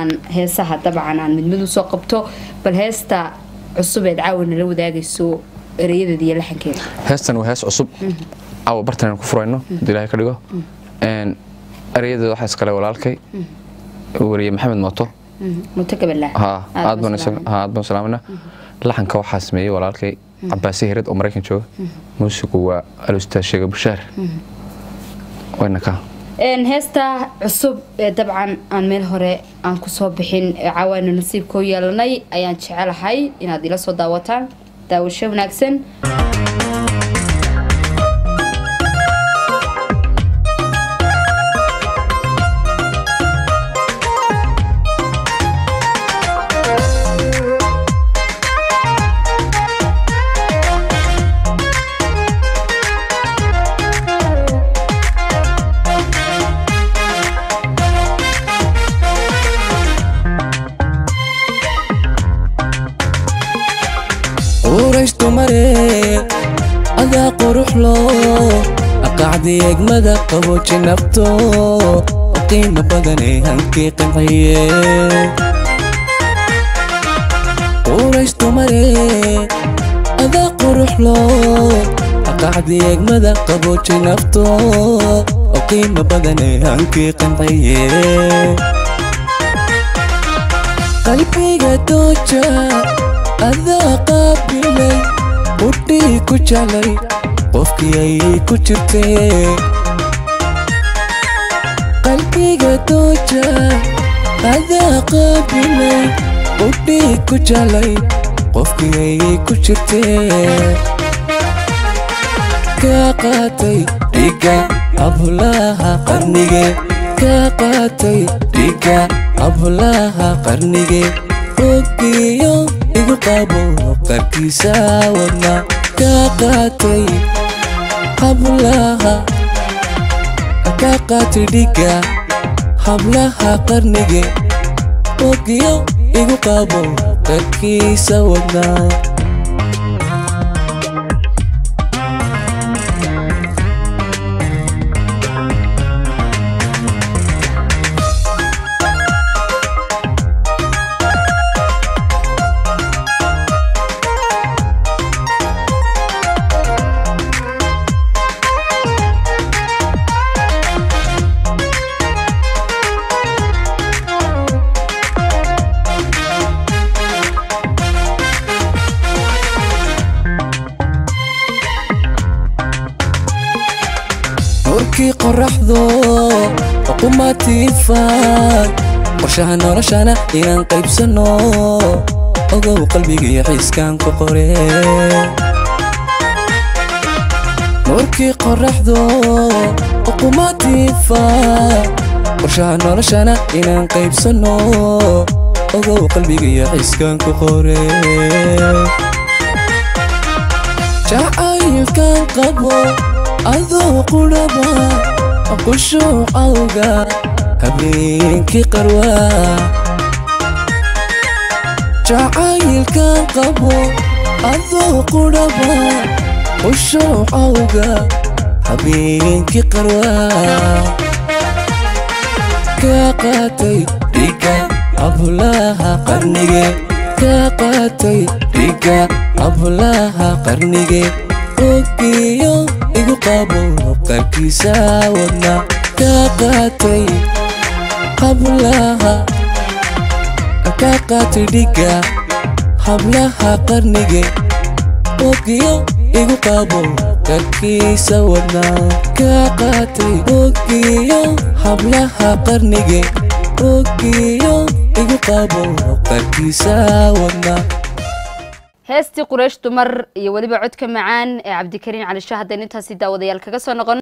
aan heesaha dabcan aan mid mid usoo qabto bal heesta cusub eed caawa nala wadaagayso ereyadeeda iyo laxankeeda heestan waa hees cusub caawa bartan ku furayno hadii ilaahay ka dhigo erayadeeda waxaa iskale walaalkay wariye maxamed mooto muto gabalaa ha aad baan salaamana laxanka waxaa sameeyey walaalkay cabaasi hirid oo maraykan jooga muusigu waa alustaad sheega bushaar wayna ka heesta cusub ee dabcan aan meel hore aan kusoo bixin caawaana nasiibkoo yeelanay ayaan jecelahay inaad ila soo daawataan daawasho wanaagsan urayshtu mare adaa quruxlo aqacdi egmada qabooji nafto qiimo badanee hankii qanciye urayshtu mare adaa quruxlo aqacdi egmada qabooji nafto qiimo badanee hankii qanciye qalbiga dooja adaa qaabilay udhii ku jalay qofkii ayay ku jirtee qalbiga dooja adaa qaabilay udhii ku jalay qofkii ayay ku jirtee kaa qaatay dhiga abulaha qarnige kaa qaatay dhiga abulaha qarnige ogiyo igu qabo qarkiisa wadna kaa qaatay hablaha kaa qaatay dhiga hablaha qarnige ogiyo igu qabo qarkiisa wadna nuurkii qoraxdo qumaatiifaan qorshaha noloshana inaan qaybsanno ogow qalbigii xiiskaan ku qore nuurkii qoraxdo qumaatiifaan qorshaha noloshana inaan qaybsanno ogow qalbigii xiiskaan ku qore jacaylkan qabo adoo qudhaba qushuucawga habeenkii qarwaa jacaylkan qabo adoo qudhaba qushuucawga habeenkii qarwaa kaa qaatay dhiga abulaha qarnige kaa qaatay dhiga abulaha qarnige ogiyo igu qabo qarkiisa wadna kaa qaatay hablaha kaa qaatay dhiga hablaha qarnige ogiyo igu qabo qarkiisa wadna kaa qaatay ogiyo hablaha qarnige ogiyo igu qabo qarkiisa wadna heestii quraysh dumar iyo weliba codka macaan ee cabdikariin cali shaah haddeen intaasi daawadayaal kaga soo noqon